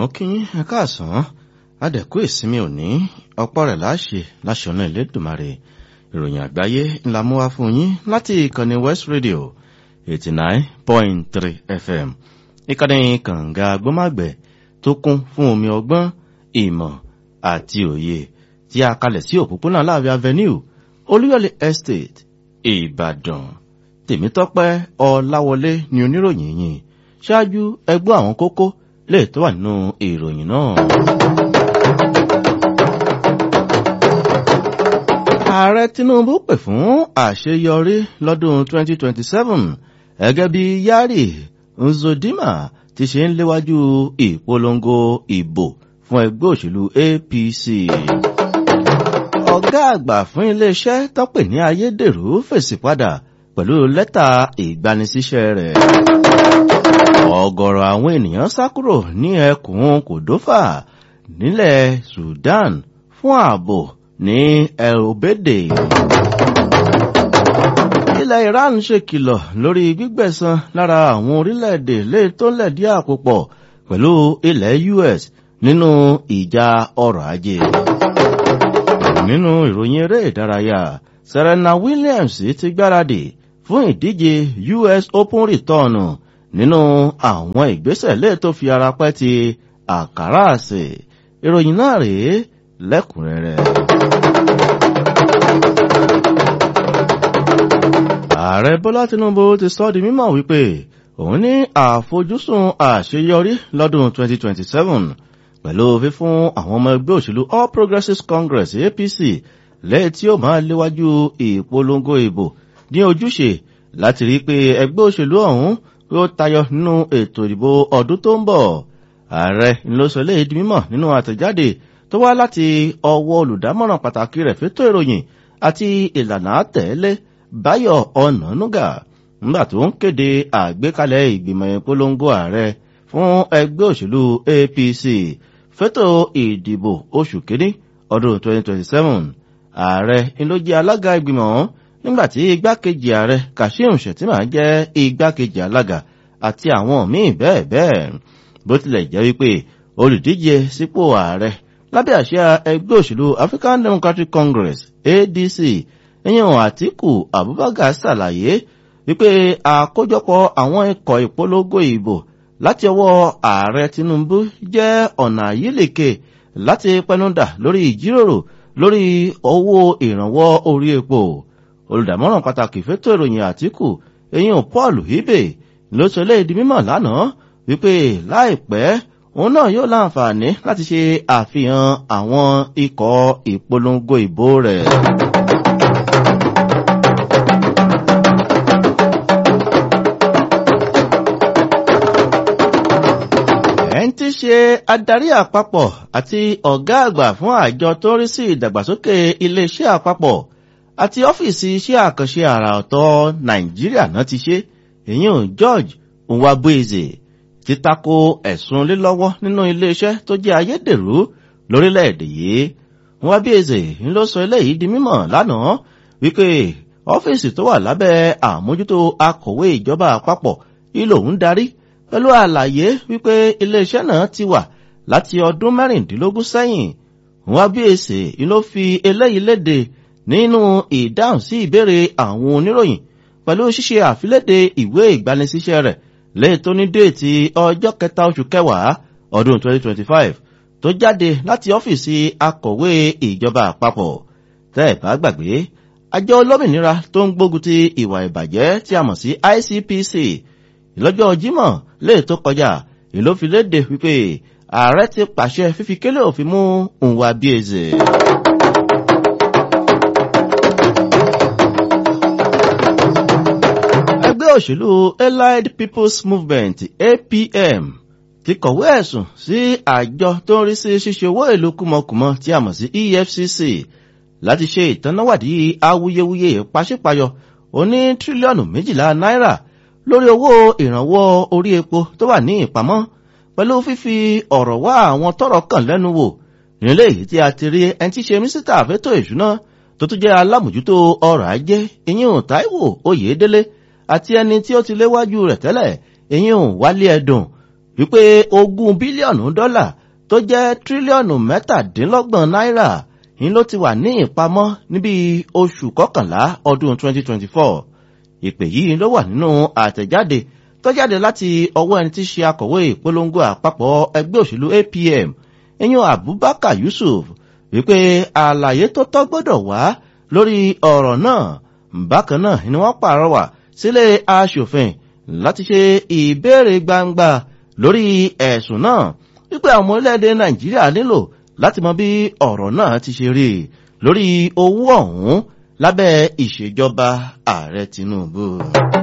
mo kí yín ẹ káàsán adẹ̀kú ìsinmi òní ọ̀pọ̀ rẹ̀ láṣẹ láṣẹ ọ̀nà ìlédùmarè ìròyìn àgbáyé ńlá mú wá fún yín láti ìkànnì west radio eighty nine point three fm ìkànnì kànga gbọ́màgbẹ̀ tó kún fún omi ọgbọ́n ìmọ̀ àti òye tí a kalẹ̀ sí òpópónà láàbí avenue olúyọ̀lé estate ìbàdàn tèmítọ́pẹ́ ọláwọlé ni oníròyìn yìí ṣáájú ẹgbọ́ àwọn kókó lè tó wà nínú ìròyìn náà. ààrẹ tinubu pè fún àṣeyọrí lọ́dún 2027 gẹ́gẹ́ bí yari nzodima ti ṣe ń léwájú ìpolongo ìbò fún ẹgbẹ́ òṣèlú apc. ọ̀gá àgbà fún iléeṣẹ́ tọ́pẹ̀ ní ayédèrú fèsì padà pẹ̀lú lẹ́tà ìgbanisíṣẹ́ rẹ̀. ọ̀gọ̀rọ̀ àwọn ènìyàn sá kúrò ní ẹkùn kòdófà nílẹ̀ sudan fún ààbò ní el-obede. ilẹ̀ iran ṣèkìlọ̀ lórí gbígbẹ̀san lára àwọn orílẹ̀-èdè lè tó lẹ̀dí àpòpọ̀ pẹ̀lú ilẹ̀ us nínú ìjà ọrọ̀ ajé. nínú ìròyìn eré ìdárayá serena williams ti gbáradì fún ìdíje us open return nínú àwọn ìgbésẹ̀ lè tó fi ara pẹ́ ti àkàrà àsè ìròyìn náà rèé lẹ́kùnrẹ́rẹ́. ààrẹ bọ́lá tinubu ti sọ di mímọ̀ wípé òun ní àfojúsùn àṣeyọrí lọ́dún 2027 pẹ̀lú fífún àwọn ọmọ ẹgbẹ́ òṣèlú all progressives congress apc lẹ́yìn tí ó máa léwájú ìpolongo ìbò ní ojúṣe láti rí pé ẹgbẹ́ òṣèlú ọ̀hún yóò tayọ nínú ètò ìdìbò ọdún tó ń bọ̀ ààrẹ ló sọ léyìí di mímọ̀ nínú àtẹ̀jáde tó wá láti ọwọ́ olùdámọ̀ràn pàtàkì rẹ̀ fétò ìròyìn àti ìlànà àtẹ̀lé báyọ̀ ọ̀nànúgà nígbà tó ń kéde àgbékalẹ̀ ìgbìmọ̀ ìpolongo ààrẹ fún ẹgbẹ́ òṣèlú apc fétò ìdìbò oṣù kínní ọdún 2027 ààrẹ ló jẹ́ alága ìgbìmọ̀ nígbà tí igbákejì ààrẹ kashim shettima jẹ́ igbákejì alága àti àwọn míì bẹ́ẹ̀ bẹ́ẹ̀ bó tilẹ̀ jẹ́ wípé olùdíje sípò ààrẹ lábẹ́ àṣẹ ẹgbẹ́ òṣèlú african democratic congress adc ìyẹn àtìkù abubakar ṣàlàyé wípé àkójọpọ̀ àwọn ikọ̀ ìpolongo ìbò láti ọwọ́ ààrẹ tinubu jẹ́ ọ̀nà àyílèkè láti pẹnudà lórí ìjíròrò lórí owó ìrànwọ́ orí epo olùdámọ̀ràn pàtàkì fẹ́tọ̀ ìròyìn àtìkù ìyẹn paul ibe ló sọ lé di mímọ̀ lánàá wípé láìpẹ́ òun náà yóò láǹfààní láti ṣe àfihàn àwọn ikọ̀ ìpolongo ìbò rẹ̀. ẹn tí ṣe adarí àpapọ̀ àti ọ̀gá àgbà fún àjọ tó rí sí ìdàgbàsókè iléeṣẹ́ àpapọ̀ àti ọ́fíìsì iṣẹ́ àkànṣe àrà ọ̀tọ̀ nàìjíríà náà ti ṣe èyí george nwabueze ti tako ẹ̀sùn lílọ́wọ́ nínú iléeṣẹ́ tó jẹ́ ayédèrú lórílẹ̀‐èdè yìí nwabueze ń ló sọ eléyìí di mímọ̀ lánàá wípé ọ́fíìsì tó wà lábẹ́ àmójútó akọ̀wé ìjọba àpapọ̀ ìlò ń darí pẹ̀lú àlàyé wípé iléeṣẹ́ náà ti wà láti ọdún mẹ́rìndínlógún sẹ́yìn nwabueze ló fi eléyìí léde nínú ìdáhùn sí ìbéèrè àwọn oníròyìn pẹ̀lú ṣíṣe àfiléde ìwé ìgbanisíṣẹ́ rẹ̀ lẹ́yìn tó ní déètì ọjọ́ kẹta oṣù kẹwàá ọdún 2025 tó jáde láti ọ́fíìsì akọ̀wé ìjọba àpapọ̀ tẹ́ ẹ̀ bá gbàgbé àjọ olómìnira tó ń gbógun ti ìwà ìbàjẹ́ tí a mọ̀ sí icpc ìlọ́jọ́ jímọ̀ lè tó kọjá ìlófiléde wípé ààrẹ ti pàṣẹ fífi kélé òfin mú nwa bíèzè. ẹgbẹ́ òṣèlú allied people's movement apm ti kọ̀wé ẹ̀sùn sí àjọ tó ń rí sí ṣíṣe owó ìlú kúmọkùmọ tí a mọ̀ sí efcc láti ṣe ìtanáwádìí awuyewuye pàṣípàyọ oní tírílíọ̀nù méjìlá náírà lórí owó ìrànwọ́ orí epo tó wà ní ìpamọ́ pẹ̀lú fífi ọ̀rọ̀ wá àwọn tọrọ kàn lẹ́nu wò nílé èyí tí a ti rí ẹni tí ṣe mínísítà àfẹ́tò ìṣúná tó tún jẹ́ alámòjútó ọrọ̀ ajé ìyẹn taiwo oyèdélé àti ẹni tí ó ti léwájú rẹ̀ tẹ́lẹ̀ ìyẹn wálé ẹ̀dùn wípé ogún bílíọ̀nù dọ́là tó jẹ́ tírílíọ̀nù mẹ́tàdínlọ́gbọ̀n náírà ń ló ti wà ní ìpamọ́ níbi oṣù kọkànlá ọdún 2024 ìpè yìí ló wà nínú àtẹ̀jáde tó jáde láti ọwọ́ ẹni tí ṣe akọ̀wé ìpolongo àpapọ̀ ẹgbẹ́ òṣèlú apm eyín abubakar yusuf wípé àlàyé tó tọ́ gbọ́dọ̀ wá lórí ọ̀rọ̀ náà bákan náà ni wọ́n pàrọwà sílé aṣòfin láti ṣe ìbéèrè gbangba lórí ẹ̀sùn náà wípé àwọn orílẹ̀-èdè nàìjíríà nílò láti mọ bí ọ̀rọ̀ náà ti ṣe rí lórí owó ọ̀hún lábẹ́ ìṣèjọba ààrẹ tinubu.